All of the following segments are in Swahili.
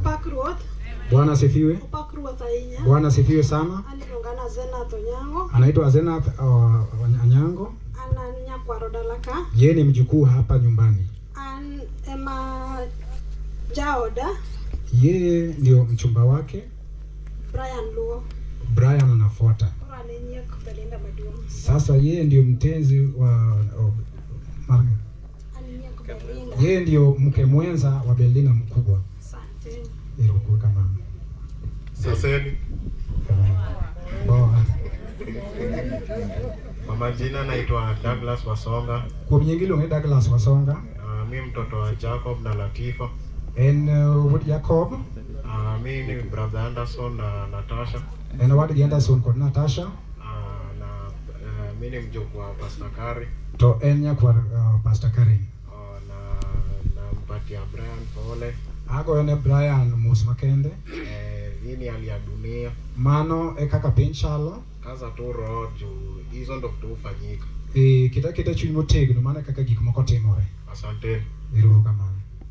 Opak ruoth. Bwana asifiwe. Opak ruoth ahinya. Bwana asifiwe sana. An iluongana Zenath Onyango. Anaitwa Zenath uh, Anyango. An an nyakwaro dala ka. Yeye ni mjukuu hapa nyumbani. An ema jaoda Yeye ndio mchumba wake Brian Luo. Brian anafuata. Koro an e nyiek Belinda maduong'. Sasa yeye ndio mtenzi wa wa- Mar- An nyiek Belinda. yeye ndio mke mwenza wa Belina mkubwa. Asante. Ilikuwa kama Saseni, Boa. kwa majina naitwa Douglas Wasonga. Kuom nying iluonge Douglas Wasonga. Uh, mi mtoto wa Jacob na Latifa. En uh, wuod Jacob, Uh, mi ni brother Anderson na Natasha. en owadgi Anderson kod Natasha, Uh, na uh, mi ni mjukuu wa Pastor Kari. to en nyakwar uh, Pastor Karen. Uh, na nampatia Brian pole. Agoyone Brian mos makende. Eh, hii ni hali ya dunia. Mano e kaka piny chalo. Kaza tu roho juu hizo ndo vitu hufanyika. E, kita kita chuny motegno mano e kaka gik moko timore. Asanteni. Ero uru kamano.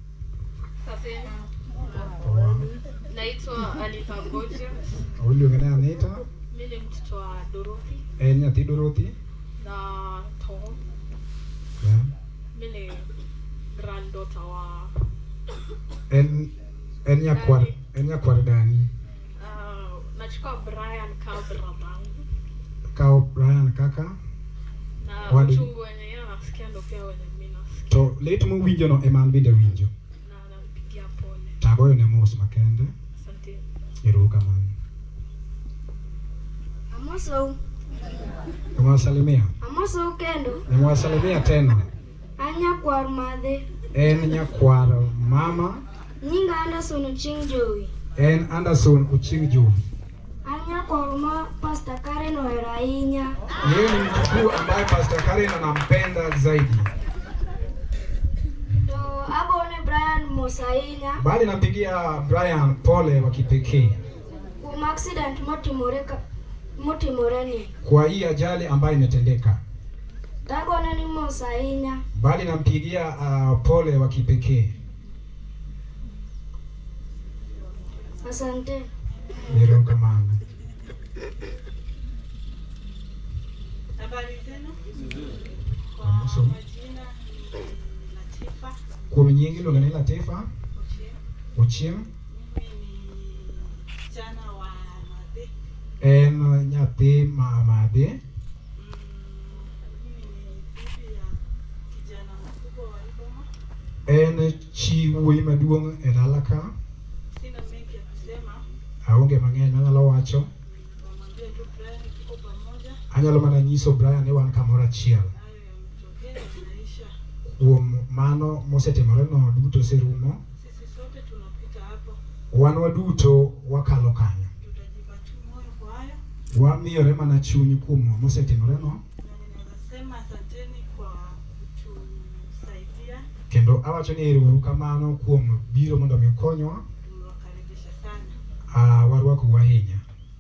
Owa. Naitwa Anita Gorgeous. Iluonge ni Anita. Mimi ni mtoto wa Dorothy En nyathi Dorothy. na Tom. Yeah. Mimi ni granddaughter wa En en nyakwar en nyakwar Dani. uh, nachukua Brian kama bradangu Kao Brian kaka. na Wadi. uchungu wenye yeye anasikia ndo pia wenye mimi nasikia To lit mowinjo no ema an bende winjo. na nampigia pole. Tagoyone mos makende. Asante. Ero uru kamano. Amosou, Nimewasalimia. amosou kendo. Nimewasalimia tena. An nyakwar madhe. En nyakwar mama. Nyinga Anderson Oching Jowi. En Anderson Oching Jowi. An nyakwar ma Pastor Karen ohero ahinya. Yeye ni mjukuu ambaye Pastor Karen anampenda zaidi. To agone Brian mos ahinya Bali nampigia Brian pole wa kipekee kuom accident motimore ka motimore ni. kwa hii ajali ambayo imetendeka. Tagone ni mos ahinya. Bali nampigia uh, pole wa kipekee. Asante. Erokamano. Habari zenu? Kwa Amoso. majina ni Latifa Kuom nying iluongo ni Latifa Ochieng. Ochieng. Mimi ni msichana wa Madhe. En nyathi ma madhe. Mm, Mimi ni bibi ya kijana mkubwa wa Iboma. En chi wuoyi maduong' e dala ka. Sina mengi ya kusema, Aonge mang'eny anyalo wacho. namwambia tu Brian tuko pamoja, Anyalo mana nyiso Brian ni wan kamoro achiel. hayo yametokea yanaisha. Kuom mano mosetimore no duto oserumo. Sisi sote tunapita hapo, Wan waduto wakalo kanyo. tutajipa tu moyo kwa hayo, Wamiyore mana chuny kuom mosetimore no. na ninaweza sema asanteni kwa kutusaidia, Kendo awacho ni erouru kamano kuom biro mondo mi ukonywa. tumewakaribisha sana. Uh, warwakou ahinya.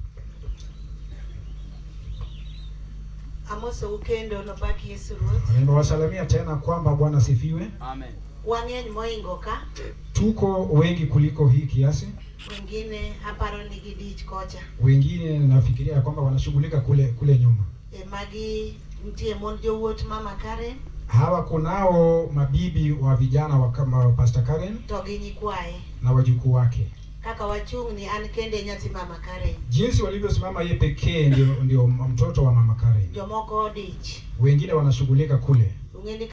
Amosou kendo nobaki Yesu Ruoth. Nimewasalimia tena kwamba Bwana sifiwe. Wang'eny moingo ka, Tuko wengi kuliko hii kiasi, wengine aparo ni gidich kocha. wengine nafikiria ya kwamba wanashughulika kule kule nyuma. E magi nitie mon jowuot mama Karen Hawa kunao mabibi wa vijana wa kama Pastor Karen to gi nyikwaye. na wajukuu wake. Kaka wachung' ni an kende nyathi mama Karen. Jinsi walivyosimama ye pekee ndio, ndio mtoto wa mama Karen. Jomoko odich. Wengine wanashughulika kule. Ung'eni